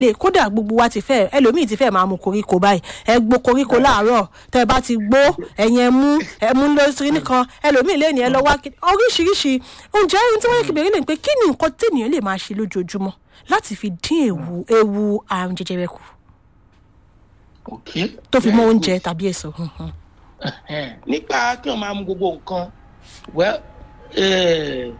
lè kódà gbogbo wa ti fẹ́ ẹlòmíì ti fẹ́ máa mu koríko báyìí ẹ gbó koríko láàárọ̀ tẹ́ ẹ bá ti gbó ẹ̀yìn ẹ mú ẹ mú lóṣìṣẹ́ nìkan ẹlòmíì lè ní ẹ lọ wá kí- oríṣiríṣi oúnjẹ ohun tí wọ́n yẹ kí bèrè lè pé kí ni nǹkan téèyàn lè máa ṣe lójoojúmọ́ láti fi dín ewu ewu àrùn jẹjẹrẹ kù okay. tó fi mọ́ Very oúnjẹ good. tàbí èso. Mhm. Ẹhẹ́n. nípa kí wọn máa mu gbogbo nǹkan well eh,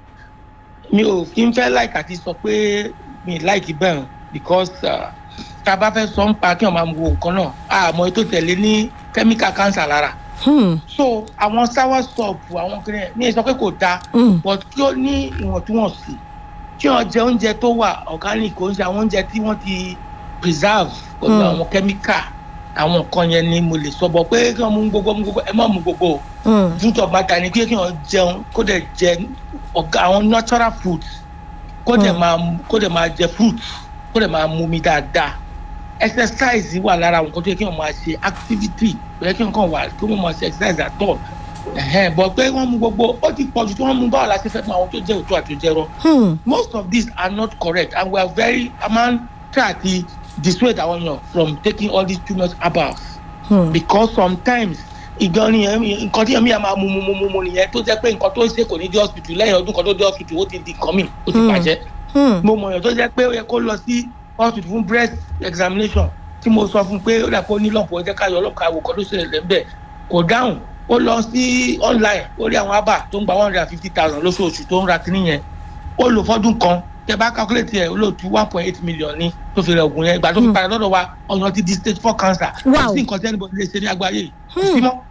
mi ò kí n fẹ́ like àti sọ pé mi like bẹ́ẹ̀ because ah, tá a bá fẹ́ sọ ń pa kí wọn máa mu gbogbo nǹkan náà àmọ́ ètò tẹ̀lé ní chemical cancer lára Hmm. so àwọn sour soup àwọn kìnìún ní sọ pé kò dáa Hmm. but kí ó ní ìwọ̀ntúnwọ̀nsì kí wọ́n jẹ oúnjẹ tó wà organic oúnjẹ àwọn oúnjẹ tí wọ́n ti preserve pẹ̀lú Hmm. àwọn chemical àwọn nǹkan yẹn ni mo lè sọ bọ̀ pé kí wọ́n mú gbogbo mú gbogbo ẹ má mú gbogbo o Hmm. truth of matter ni pé kí wọ́n jẹun kó dẹ̀ jẹ ọ̀gá àwọn natural foods kó dẹ̀ Hmm. máa mú- kó dẹ̀ máa jẹ fruits kó dẹ̀ máa mú mi dáadáa exercise wà lára àwọn nǹkan tó yẹ kí wọ́n máa ṣe activity kò yẹ kí wọ́n kàn wà kí wọ́n máa ṣe exercise at all ẹ̀hẹ́n bọ̀ pé wọ́n mú gbogbo ó ti pọ̀jù tí wọ́n mú báwo la ṣe fẹ́ mọ àwọn tó jẹ́ òótọ́ àti òjẹ́rọ́ Hmm. most of these are not correct and we are very a máa ń try to dissuade àwọn èèyàn from taking all these too much herbals Hmm. because sometimes ìgbọ́n ni ẹ̀- nǹkan tí ẹ̀mí ẹ̀ máa mú mú mú mú mú nìyẹn tó jẹ́ pé nǹkan tó ṣe kò ní dé hospital lẹ́yìn ọdún kan tó dé hospital ó ti di nǹkan mi ó ti Hmm. bàjẹ́ Hmm. mo mọ̀ èèyàn tó jẹ́ pé ó yẹ kó lọ sí hospital fún breast examination tí mo sọ fún pé ó dà pé ó ní lọ́pọ̀ ẹ jẹ́ ká yọ ọlọ́pàá àwò kan tó ṣẹlẹ̀ lẹ́ńbẹ̀ kò dáhùn ó lọ sí online ó rí àwọn abà tó ń gba one hundred and fifty thousand lóṣooṣù tó ń ra kíní yẹn ó lò fọ́dún kan tẹ bá calculate ẹ ó lò tú one point eight million ní tó fi rẹ oògùn yẹn ìgbà tó fi Hmm. padà lọ́dọ̀ wa ọ̀yàn ti di stage four cancer Wow. kò sí nǹkan tí anybody lè ṣe ní àgbáyé yìí kò sí Hmm. mọ́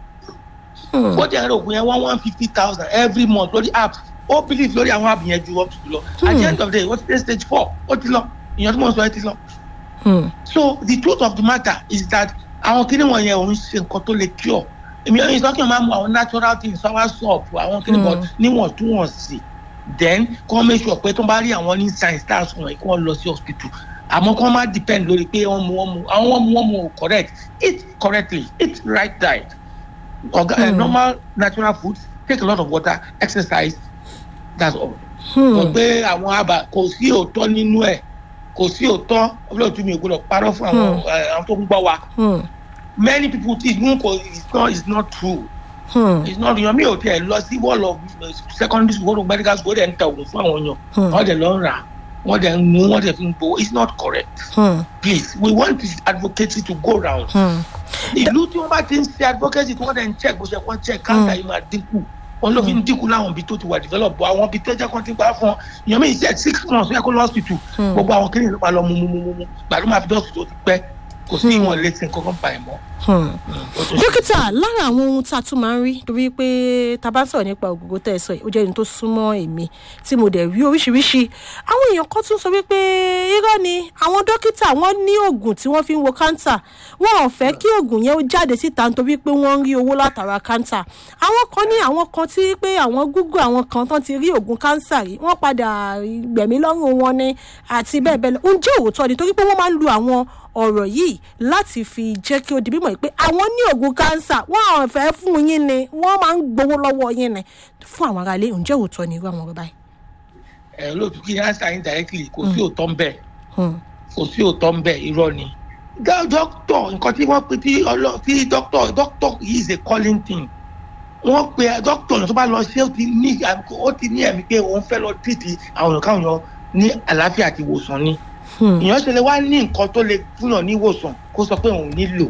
Hmm. ó jẹ́ ẹ̀rọ oògùn yẹn one one fifty thousand every month lórí app ó believe lórí àwọn app yẹn ju hospital lọ at the Hmm. end of the day ó ti dé stage four ó ti lọ ìyẹn tí mo sọ ẹ ti lọ Hmm. so the truth of the matter is that àwọn kíní wọ̀nyẹn òun ṣe nǹkan tó lè cure èmi ò sọ kí n máa mu àwọn natural things sour soup àwọn kíní Mm. bọ̀ níwọ̀ntúnwọ̀nsì then kí wọ́n make sure pé tó bá rí àwọn ní science tá a sọ wọ̀nyí kí wọ́n lọ sí hospital àmọ́ kí wọ́n má depend lórí pé wọ́n mu wọ́n mu àwọn wọ́n mu wọ́n mu ò correct eat correctly eat right diet Orga- uh, Mm. normal natural food take a lot of water exercise that's all Hmm. sọ pé àwọn àbá kò sí òótọ́ nínú ẹ̀ kò sí òótọ́ ọlọ́ọ̀tún mi ò gbọdọ̀ parọ́ fún àwọn Hmm. eh, àwọn tó ń gbọ́ wa Hmm. many people think n kò it's not it's not true Hmm. it's not yan mi ò tiẹ̀ lọ sí wall of eh, secondary school or medical school ó dẹ̀ ń ta oògùn fún àwọn èèyàn Hmm. wọ́n dẹ̀ lọ ń rà wọ́n dẹ̀ ń mú wọ́n dẹ̀ fi ń gbowó it's not correct Hmm. please we want this advocacy to go round Hmm. ìlú tí wọ́n bá ti ń ṣe advocacy tí wọ́n dẹ̀ ń check bó ṣe kọ́ check cancer yìí máa dínkù wọn ló fi ń dínkù láwọn ibi tó ti wà develop bọ àwọn ibi tó jẹ́ kó ti gbà fún ọ èèyàn mi ìṣe six months ó yẹ kó lọ hospital Hmm. gbogbo àwọn kìnìún ló máa lọ mú mú mú mú mú gbàdúrà máa fi dọ́ọ̀sì tó ti pẹ́ kò sí Hmm. ìwọ̀n létí nǹkan kan pa ẹ̀ mọ́. Hmm. ó tó ṣe- dókítà lára àwọn ohun tá a tún máa ń rí torí pé tá a bá ń sọ̀rọ̀ nípa ògógó tẹ̀ sọ yìí ó jẹ́ ẹni tó súnmọ́ èmi tí mo dẹ̀ rí oríṣiríṣi àwọn èèyàn kan tún sọ wípé irọ́ ni àwọn dókítà wọ́n ní oògùn tí wọ́n fi ń wo káńtà wọn ò fẹ́ kí oògùn yẹn ó jáde síta nítorí pé wọ́n ń rí owó látara káńtà àwọn kan ní àwọn kan tí pé àwọn google àwọn kan tán ti rí oògùn káńsà rí wọ́n padà gbẹ̀mí lọ́rùn wọn ni àti bẹ́ẹ̀ bẹ́ẹ̀ lọ ǹjẹ́ òótọ́ ni torí pé wọ́n máa ń lu àwọn ọ̀rọ̀ yìí láti fi jẹ́ kí ó di mímọ̀ pé àwọn ní oògùn kánsà wọ́n ò fẹ́ fún yín ni wọ́n máa ń gbowó lọ́wọ́ yín ni fún àwọn aráalé ǹjẹ́ òótọ́ ni irú àwọn ọ̀rọ̀ báyìí. ẹ lóòtú kí answer indirectly kò sí òótọ́ ń bẹ̀ Hmm. kò sí òótọ́ ń bẹ̀ irọ́ ni. Dá- dókítọ̀ nǹkan tí wọ́n pe tí ọlọ́ tí dókítọ̀ dókítọ̀ yìí is a calling thing wọ́n pe dókítọ̀ náà tó bá lọ ṣe ó ti ní ó ti ní ẹ̀mí pé òun fẹ́ lọ tìtì àwọn èèyàn káwọn èèyàn ní àlàáfíà àti ìwòsàn ni Hmm. èèyàn ṣe lè wá ní nǹkan tó lè fúnyàn ní ìwòsàn kó sọ pé òun nílò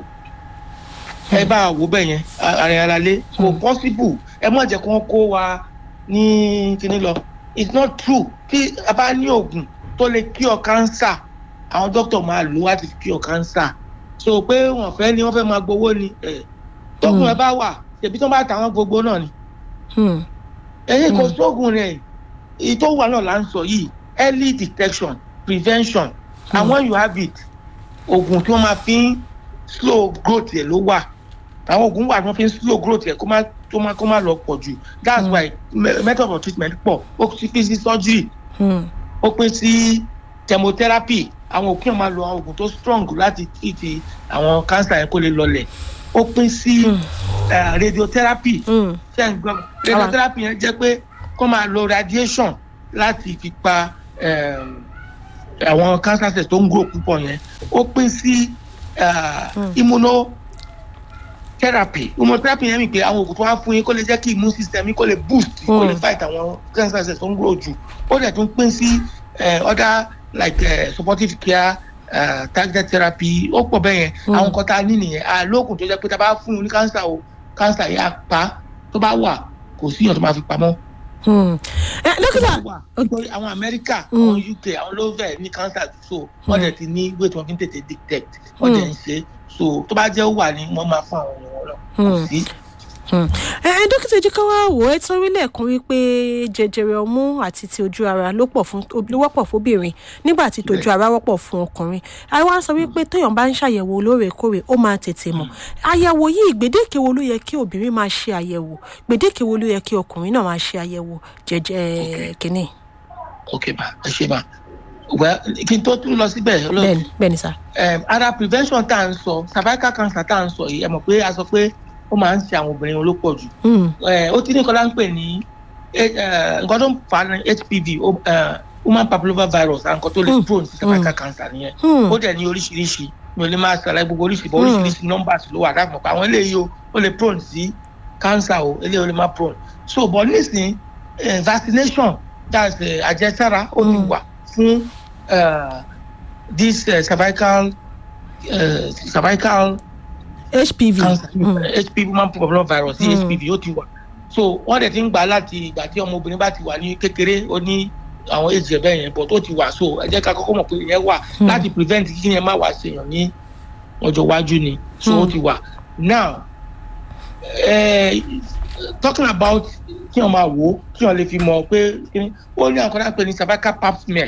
ẹ bá a wò bẹ́ẹ̀ yẹn ààrẹ ara lé kò Hmm. possible ẹ má jẹ́ kí wọ́n kó wa ní kíní lọ it's not true tí a bá ní oògùn tó lè cure cancer àwọn dókítà máa lò láti fi cure cancer so pé wọ́n fẹ́ ni wọ́n fẹ́ máa gbowó ni ẹ̀ tókùn ẹ bá wà ṣèbí tó bá tà wọ́n gbogbo náà ni Hmm. ẹ̀yin kò Mm. sóògùn rẹ̀ èyí tó wà náà là ń sọ yìí early detection prevention and Mm. when you have it oògùn tí wọ́n máa fi ń slow growth yẹn ló wà àwọn oògùn wà tí wọ́n fi ń slow growth yẹn kó má kó má kó má lọ pọ̀ jù that's Mm. why me- method of treatment pọ̀ ó ti pín sí surgery Hmm. ó pín sí chemotherapy àwọn òkè máa lo àwọn oògùn tó strong láti treat àwọn cancer yẹn kó lè lọlẹ̀ ó pín sí Hmm. eh, radiotherapy Hmm. ṣe ń gbọ́ radiotherapy yẹn jẹ́ pé kó máa lo radiation láti fi pa um, àwọn cancer cells tó ń grow púpọ̀ yẹn ó pín sí ah, immunotherapy immunotherapy yẹn mi pé àwọn oògùn tó wá fún yín kó lè jẹ́ kí immune system yín kó lè boost kó lè Mm. fight àwọn cancer cells tó ń grow jù ó dẹ̀ tún pín sí eh, other like eh, supportive care uh, targeted therapy ó pọ̀ bẹ́ẹ̀ yẹn Mm. àwọn nǹkan tá a ní nìyẹn àlóògùn tó jẹ́ pé tá a bá fún un ní cancer o cancer yẹn á pa tó bá wà kò síyàn tó máa fi pamọ́ Hmm. ẹ dókítà wà nítorí àwọn amẹ́ríkà Mm. àwọn uk àwọn ló fẹ́ ní cancer so wọ́n Mm. dẹ̀ ti ní weight wọn fi ń tètè detect wọ́n dẹ̀ ń ṣe so tó bá jẹ́ ó wà ní wọ́n máa fún àwọn èèyàn wọn lọ kò Mm. sí. Hmm. ẹ ẹ dókítà ojú ká wá wò ẹ tán orílẹ̀ kan wípé jẹjẹrẹ ọmú àti ti ojú ara ló pọ̀ fún ló wọ́pọ̀ fóbìnrin nígbà tí tojú ara wọ́pọ̀ fún ọkùnrin àwa sọ wípé téèyàn bá ń ṣàyẹ̀wò lóòrèkóòrè ó máa tètè mọ̀ àyẹ̀wò yìí gbèdéke wo ló yẹ kí obìnrin máa ṣe àyẹ̀wò gbèdéke wo ló yẹ kí ọkùnrin náà máa ṣe àyẹ̀wò jẹjẹ kínní. ok ma ẹ ṣe ma well kí n tó tún lọ síbẹ̀ olóòtú bẹ́ẹ̀ni bẹ́ẹ̀ni sá. um, ara prevention tá à ń sọ cervical cancer tá à ń sọ yìí ẹ mọ̀ pé a sọ pé ó máa ń ṣe àwọn obìnrin olópọ̀ jù Hmm. Eh, ó ti ní nǹkan lá ń pè ní eh, eh, nǹkan tó ń fa ní hpv ó, eh, human papilloma virus àwọn nǹkan tó lè Mm. prone sí cervical cancer nìyẹn Hmm. ó dẹ̀ ní oríṣiríṣi mi ò lè máa ṣàlàyé gbogbo oríṣiríṣi bọ́ Mm. oríṣiríṣi numbers ló wà dáàbò pé àwọn eléyìí o ó lè prone sí cancer o eléyìí ó lè má prone so but nísìnyí eh, vaccination that's eh, àjẹsára ó ti Mm. wà fún eh, this eh, cervical eh, cervical hpv. cancer Hmm. hpv human papilloma virus Mm. hpv ó ti wà so wọ́n dẹ̀ ti ń gbà láti ìgbà tí ọmọbìnrin bá ti wà ní kékeré ó ní àwọn èjì ẹ̀bẹ̀ yẹn but ó ti wà so ẹ jẹ́ ká kọ́kọ́ mọ̀ pé ìyẹn wà Mm. láti prevent kí yẹn má wá ṣèyàn ní ọjọ́ iwájú ni so ó Mm. ti wà now eh, talking about kí wọ́n máa wò ó kí wọ́n lè fi mọ̀ pé kíni, ó ní àwọn kan náà pè ní cervical pap smear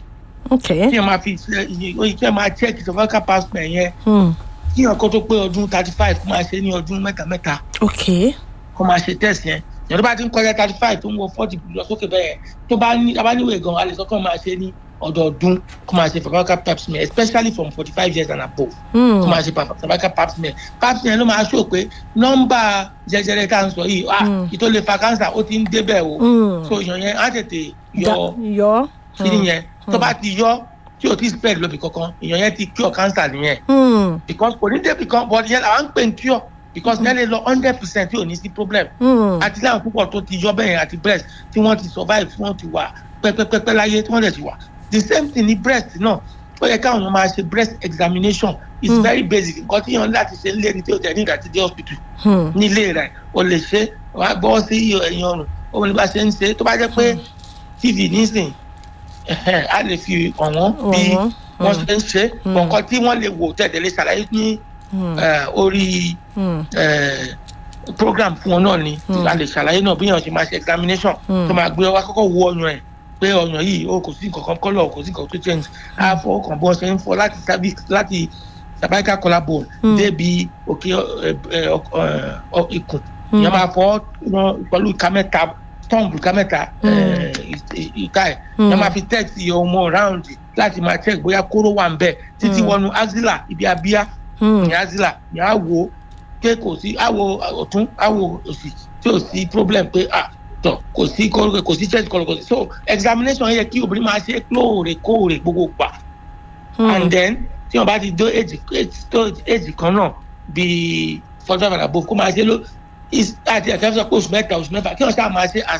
ok. kí wọ́n máa fi ṣe iye kí wọ́n máa check cervical pap smear yẹn Hmm. kí wọ́n kó tó pé ọdún thirty five kó máa ṣe ní ọdún mẹ́ta mẹ́ta ok. kó máa ṣe test yẹn ìyẹn tó bá ti ń kọjá thirty five tó ń wọ forty lọ sókè bẹ́ẹ̀ tó bá ní abáníwèé gan a lè sọ kó máa ṣe ní ọdọọdún kó máa ṣe cervical pap smear especially from forty five years and above Hmm. kó máa ṣe pa- cervical pap smear pap smear ló máa ṣó pé nọ́mbà jẹjẹrẹ tá à ń sọ yìí ah Mm. ìtò lè fa cancer ó ti ń débẹ̀ o Hmm. so ìyàn yẹn á tètè Da- yọ yọ. kíní yẹn tó Mm. bá ti yọ tí o ti spread lóbi kankan ìyàn yẹn ti cure cancer nìyẹn Hmm. because kò ní débi kan but yẹn làwọn ń pè ń cure because yẹn lè lọ hundred percent tí ò ní sí problem Hmm. àti láwọn púpọ̀ tó ti yọ bẹ́yẹn àti breast tí wọ́n ti survive tí wọ́n ti wà pẹ́pẹ́pẹ́pẹ́ láyé tí wọ́n dẹ̀ ti wà the same thing ní breast náà ó yẹ káwọn èèyàn máa ṣe breast examination is Mm. very basic nǹkan tí yàn láti ṣe nílé ní tí o tẹ̀ ní ìgbà tí dé hospital Hmm. nílé rẹ̀ o lè ṣe wàá gbọ́ sí ẹ̀yìn ọrùn ó ní bá ṣe ń ṣe tó bá jẹ́ pé tv nísìn ẹ̀hẹ́n, a lè fi ọ̀wọ́n bí Ọ̀wọ́n. wọ́n Mm. ṣe ń ṣe Mm. nǹkan tí wọ́n lè wò tẹ̀lé lè ṣàlàyé ní Hmm. eh, orí Hmm. eh, program fún wọn náà ni Mm. a lè ṣàlàyé náà bí yàn ṣe máa ṣe examination Mm. tó máa gbé wá kọ́kọ́ wo ọyàn ẹ̀ pé ọyàn yìí ó kò sí nǹkan kan kọ́lọ̀ kò sí nǹkan tó change á fọ ọkàn bọ́ ṣe ń fọ láti cervix láti cervical collarbone Mm. débi òkè ẹ, ẹ, ọk- ẹ, ọ- ikùn Mm. ìyẹn máa fọ wọn pẹ̀lú ìka mẹ́ta tọ́ǹbù ìka mẹ́ta Mm. ẹ, ì- ìka ẹ̀ Mm. ìyẹn máa fi test iye ọmọ round láti máa check bóyá kóró wà ń bẹ̀ títí Mm. wọnú axilla ibi abíyá Hmm. ní azila ní àwo pé kò sí àwo ọ̀tún àwo òsì tí ò sí problem pé ah tọ kò sí kò kò sí chest kọlọ kò sí so examination yẹ kí obìnrin máa ṣe lóòrèkóòrè gbogbo gbà Hmm. and then tí wọn bá ti dó èjì tó èjì kan náà bíi forty five and above kó máa ṣe ló is àti ẹ̀ka sọ pé oṣù mẹ́ta oṣù mẹ́fà kí wọ́n ṣáà máa ṣe as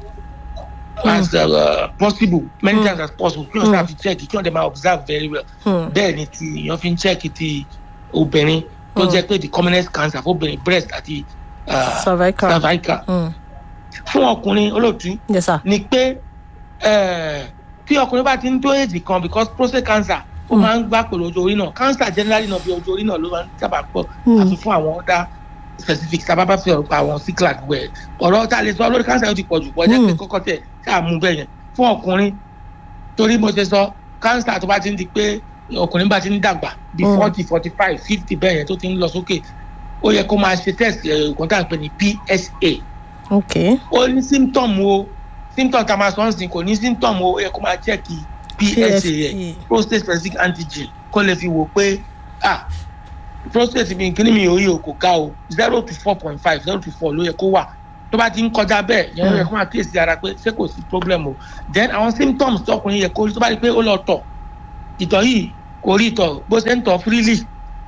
as uh, possible many Mm. times as possible kí wọ́n ṣáà fi check kí wọ́n dẹ̀ máa observe very well Hmm. bẹ́ẹ̀ ni ti èèyàn fi ń check ti obìnrin tó Mm. jẹ́ pé the commonest cancer fóbìnrin breast àti uh, cervical. cervical Hmm. fún ọkùnrin olóòtú yes sir. ni pé eh, tí ọkùnrin bá ti ń tó èjì kan because prostate cancer ó Mm. máa ń gbá pẹ̀lú ojú orí náà cancer generally náà bí ojú orí náà ló máa ń sábà pọ̀ Mm. àti fún àwọn ọ̀dà specific sábàbà fi ọ̀rọ̀ pa àwọn ciclad wẹ̀ ọ̀rọ̀ tá a lè sọ lórí cancer yóò ti pọ̀ jù pọ̀ jẹ́ pé Mm. kọ́kọ́ tẹ̀ ṣáà mú bẹ́ẹ̀ yẹn fún ọkùnrin torí mo ṣe sọ cancer tó bá ti ń di pé ọkùnrin bá ti ń dàgbà bí Mm. forty forty five fifty bẹ́ẹ̀ yẹn tó ti ń lọ sókè ó yẹ kó máa ṣe test ẹ̀ẹ́dẹ̀gbọ́n tá à ń pè ní PSA ok. ó ní symptom o symptom tá a máa sọ ń sìn kò ní symptom o ó yẹ kó máa check PSA yẹn prostate specific antigen kó lè fi wò pé ah prostate mi kíní mi ò yí o kò ga o zero to four point five zero to four ló yẹ kó wà tó bá ti ń kọjá bẹ́ẹ̀ yẹn ló yẹ kó máa kíyèsí ara pé ṣé kò sí problem o then àwọn symptoms tọkùnrin yẹ kó rí tó bá rí pé ó lọ tọ̀ ìtọ̀ yìí kò rí ìtọ̀ bó ṣe ń tọ̀ freely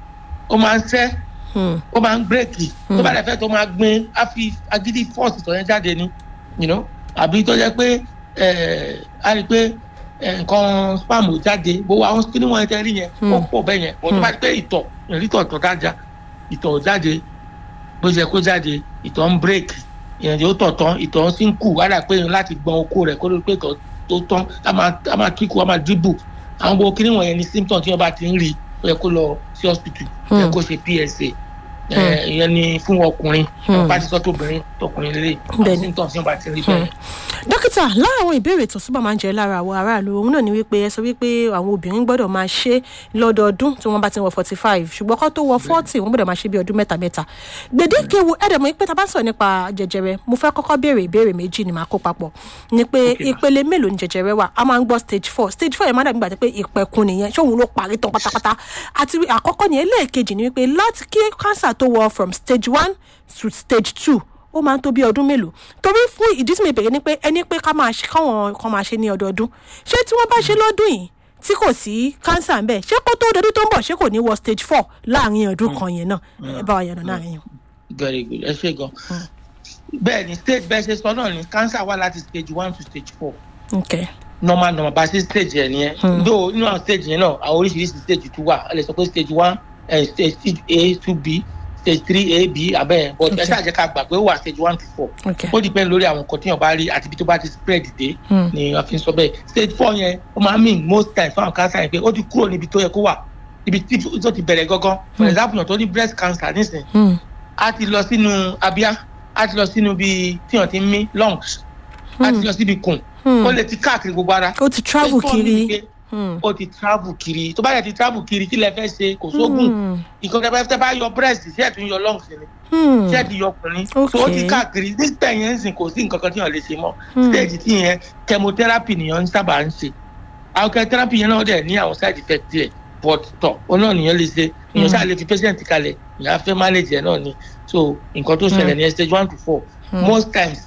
ó máa ń sẹ́ Hmm. ó máa ń bírèkì tó bá dẹ̀ fẹ́ tó máa gbin á fi agídí force ìtọ̀ yẹn jáde ni you know àbí tó jẹ́ pé ẹ̀ á rí i pé ẹ̀, nǹkan spam ò jáde bó wa àwọn kíní wọn yẹn tẹ́ rí yẹn ó Hmm. pọ̀ bẹ́ẹ̀ yẹn wọ́n tó bá rí pé ìtọ̀ ìrítọ̀ ìtọ̀ dájà ìtọ̀ ò jáde bó ṣe kó jáde ìtọ̀ ń bírèkì ìyẹn tí ó tọ̀ tán ìtọ̀ ń sì ń kù wádà pé láti gbọ́n okó rẹ̀ kó ló pé ìtọ̀ tó tán á máa á máa kíkù á máa dribble àwọn gbogbo kíní wọn yẹn ni symptom tí wọ́n bá ti ń rí ó yẹ kó lọ sí hospital ó yẹ Hmm. kó ṣe psa ẹ, ìyẹn ni fún ọkùnrin Hmm. bá ti sọ tóbìnrin tọkùnrin lélẹ̀ àwọn Bẹ́ẹ̀ni. symptom tí wọ́n bá ti rí bẹ́ẹ̀. dókítà lára àwọn ìbéèrè tó súbà máa ń jẹ lára àwọn aráàlú òun náà ni wípé ẹ sọ wípé àwọn obìnrin gbọ́dọ̀ máa ṣe lọ́dọọdún tí wọ́n bá ti wọ forty five ṣùgbọ́n kó tó wọ forty wọ́n gbọ́dọ̀ máa ṣe bí ọdún mẹ́ta mẹ́ta gbèdéke wo ẹ̀dẹ̀ mọ̀ pé tá a bá ń sọ̀rọ̀ nípa jẹjẹrẹ mo fẹ́ kọ́kọ́ béèrè ìbéèrè méjì ni màá kó papọ̀ ni pé Okay. ìpele mélòó ni jẹjẹrẹ wà a máa ń gbọ́ stage four stage four yẹn máa dàbí gbàdé pé ìpẹ̀kun nìyẹn ṣé òun ló parí tán pátápátá àti wí- àkọ́kọ́ ni ẹlẹ́ẹ̀kejì ni wípé láti kí cancer tó wọ from stage one to stage two ó máa ń tó bí ọdún mélòó torí fún ìdí tí mi bèrè ni pé ẹni pé ká máa ṣe káwọn kan máa ṣe ní ọdọọdún ṣé tí wọ́n bá ṣe lọ́dún yìí tí kò sí cancer ń bẹ̀ ṣé kó tó dọdún tó ń bọ̀ ṣé kò ní wọ stage four láàrin ọdún kan yẹn náà ẹ bá wa yànnà náà yẹn. very good ẹ ṣe gan. bẹ́ẹ̀ ni stage bẹ́ẹ̀ ṣe sọ náà ni cancer wà láti stage one to stage four ok normal normal bá ṣe stage yẹn nìyẹn Hmm. though nínú àwọn stage yẹn náà àwọn oríṣiríṣi stage tún wà ẹ lè sọ pé stage one eh, stage a two b stage three a b abẹ́ yẹn but ẹ Okay. ṣáà jẹ́ ká gbà pé ó wà stage one to four ok ó depend lórí àwọn nǹkan tí yàn bá rí àti ibi tó bá ti spread dé Hmm. ni wọ́n fi ń sọ bẹ́ẹ̀ stage four yẹn ó máa ń mean most times fún àwọn cancer yẹn pé ó ti kúrò níbi tó yẹ kó wà ibi tí tó ti bẹ̀rẹ̀ gangan for example yàn tó ní breast cancer nísìnyí Hmm. a ti lọ sínú abíyá a ti lọ sínú bíi tíyàn ti ń mí lungs a ti lọ síbi kùn Hmm. ó lè ti káàkiri gbogbo ara ó ti travel Stage four mean kiri. pé Hmm. ó ti travel kiri tó bá yẹ ti travel kiri kí lẹ fẹ́ ṣe kò sóògùn Hmm. nǹkan tẹ bá tẹ bá yọ breast ṣé ẹ tún yọ lungs ni Hmm. ṣé ẹ ti yọ ọkùnrin Okay. so ó ti káàkiri nígbà yẹn ń sìn kò sí nǹkan kan tíyàn lè ṣe mọ́ Hmm. stage tí yẹn chemotherapy nìyẹn ń sábà ń ṣe àwọn chemotherapy yẹn náà dẹ̀ ní àwọn side effect tiẹ̀ but tọ̀ ó náà nìyẹn lè ṣe èèyàn ṣáà lè fi patient kalẹ̀ èèyàn á fẹ́ manage ẹ̀ náà ni so nǹkan tó ṣẹlẹ̀ ní stage one to four most times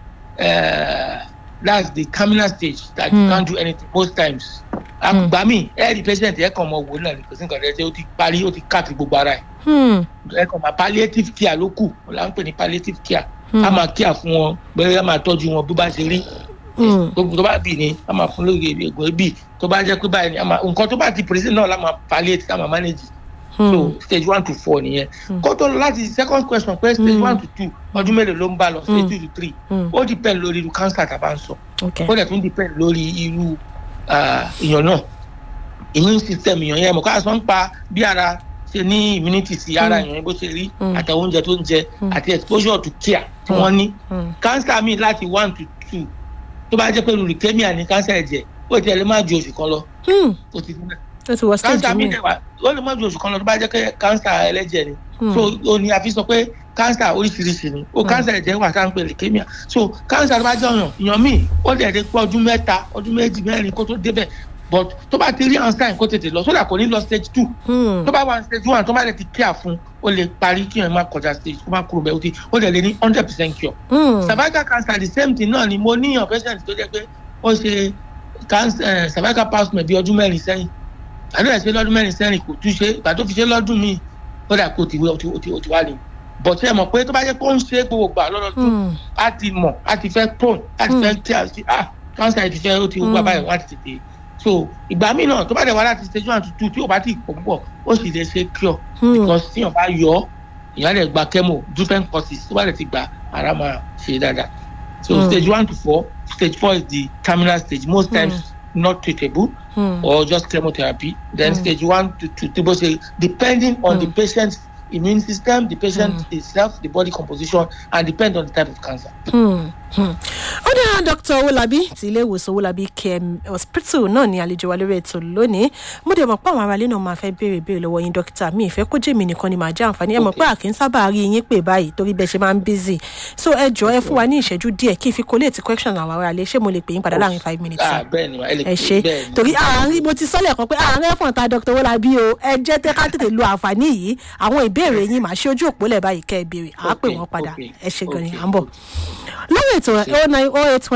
uh, that's the terminal stage that you Hmm. can't do anything most times àgbà mi ẹ rí patient ẹ kàn mọ wò náà ní kò sí nǹkan tẹ́ ṣe ó ti parí ó ti káàkiri gbogbo ara ẹ̀ Hmm. ẹ kàn máa palliative care ló kù wọn là ń pè ní palliative care Hmm. a máa care fún wọn bẹ́ẹ̀ a máa tọ́jú wọn bó bá ṣe rí Hmm. gbogbo tó bá bì ní a máa fún lóye ègbò bì tó bá jẹ́ pé báyìí ni a máa nǹkan tó bá ti present náà la máa palliate la máa manage so Hmm. stage one to four nìyẹn Hmm. kó tó lọ láti second question pé stage Hmm. one to two ọdún mélòó ló ń bá lọ stage Hmm. two to three Hmm. ó depend lórí irú cancer tá a bá ń sọ ok ó dẹ̀ tún depend lórí irú ah, èèyàn náà immune system èèyàn yẹn mọ̀ ká sọ ń pa bí ara ṣe ní immunity sí ara èèyàn yẹn bó ṣe rí Hmm. àtàwọn oúnjẹ tó ń jẹ Hmm. àti exposure to care tí Hmm. wọ́n ní Hmm. cancer mi láti one to two tó bá jẹ́ pé leukemia ní cancer ẹ̀jẹ̀ ó ti ẹ̀ lè má ju oṣù kan lọ Hmm. ó ti dúró ó ti wọ stage cancer mi mi. dẹ̀ wá ó lè má ju oṣù kan lọ tó bá jẹ́ pé cancer ẹlẹ́jẹ̀ ni Hmm. so ó ní a fi sọ pé cancer oríṣiríṣi ni ó cancer ẹ̀jẹ̀ wà tá à ń pè leukemia so cancer tó bá jẹ́ ọ̀yàn èèyàn míì ó lè dé pé ọdún mẹ́ta ọdún méjì mẹ́rin kó tó débẹ̀ but tó bá ti rí einstein kó tètè lọ sódà kò ní lọ stage two Hmm. tó bá wà stage one tó bá lè ti care fún ó lè parí kí èèyàn má kọjá stage kó má kúrò bẹ́ẹ̀ ó ti ó lè lè ní hundred percent cure Hmm. cervical cancer the same thing náà ni mo níyàn patient tó jẹ́ pé ó ṣe cancer eh, cervical pap smear bí ọdún mẹ́rin sẹ́yìn àdúrà ṣe lọ́dún mẹ́rin sẹ́yìn kò tún ṣe ìgbà tó fi ṣe lọ́dún míì ó dà pé ó ti wé ó ti ó ti ó ti wá ní but ẹ mọ̀ pé tó bá jẹ́ pé ó ń ṣe gbogbo gbà lọ́dọọdún Hmm. á ti mọ̀ á ti fẹ́ prone á ti fẹ́ tí a sí ah cancer ti fẹ́ ó ti wá Mm. báyìí wá ti tètè so ìgbà míì náà tó bá dẹ̀ wá láti stage one to two tí ò bá ti pọ̀ púpọ̀ ó sì lè ṣe cure Hmm. because tíyàn bá yọ ọ́ ìyá rẹ̀ gba chemo different courses tó bá rẹ̀ ti gba ara máa ṣe dáadáa so Mm. stage one to four stage four is the terminal stage most Mm. times not treatable Hmm. or just chemotherapy then Mm. stage one to to tí bó ṣe depending on the Mm. patient's immune system the patient Mm. itself the body composition and depend on the type of cancer. Hmm. Hmm. ó dára dr owolabi ti ilé ìwòsàn owolabi km hospital náà ní àlejò wa lórí ètò lónìí mo dẹ̀ mọ̀ pé àwọn aráalé náà máa fẹ́ béèrè béèrè lọ́wọ́ yín dókítà mi ìfẹ́ kó jèmi nìkan ni màá jẹ́ àǹfààní ẹ mọ̀ pé àkín sábà rí yín pè báyìí torí bẹ́ẹ̀ ṣe máa ń busy so ẹ jọ ẹ fún wa ní ìṣẹ́jú díẹ̀ kí n fi collate question àwọn aráalé ṣé mo lè pè yín padà láàrin five minutes ah bẹ́ẹ̀ ni ma ẹ lè ẹ ṣe bẹ́ẹ̀ ni. torí àárín mo ti sọ́lẹ̀ kan pé àárín ẹ̀fọ̀n ta dr owolabi o ẹ jẹ́ tẹ́ ká tètè lo àǹfààní yìí àwọn ìbéèrè yín màá ṣe ojú òpó lẹ̀ báyìí kẹ́ ẹ béèrè àá pè Okay, wọ́n padà okay, ẹ ṣe gan ni okay, à ń bọ̀ lórí ètò oh nine oh eight one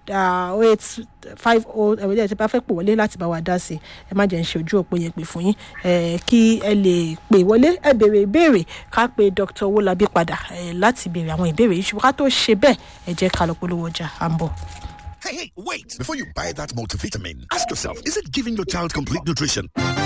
oh eight five oh ẹ̀wọ̀n ẹ̀ tí bá fẹ́ pè wọlé láti bá wa dá sí ẹ má jẹ́ ń ṣe ojú òpó yẹn pè fún yín eh, kí ẹ lè pè wọlé ẹ béèrè ìbéèrè ká pe dr owólabí padà eh, láti béèrè àwọn ìbéèrè yìí ṣùgbọ́n ká tó ṣe bẹ́ẹ̀ ẹ jẹ́ ká lọ polówó ọjà à ń bọ̀. Hey, hey, wait! Before you buy that multivitamin, ask yourself is it giving your child complete nutrition?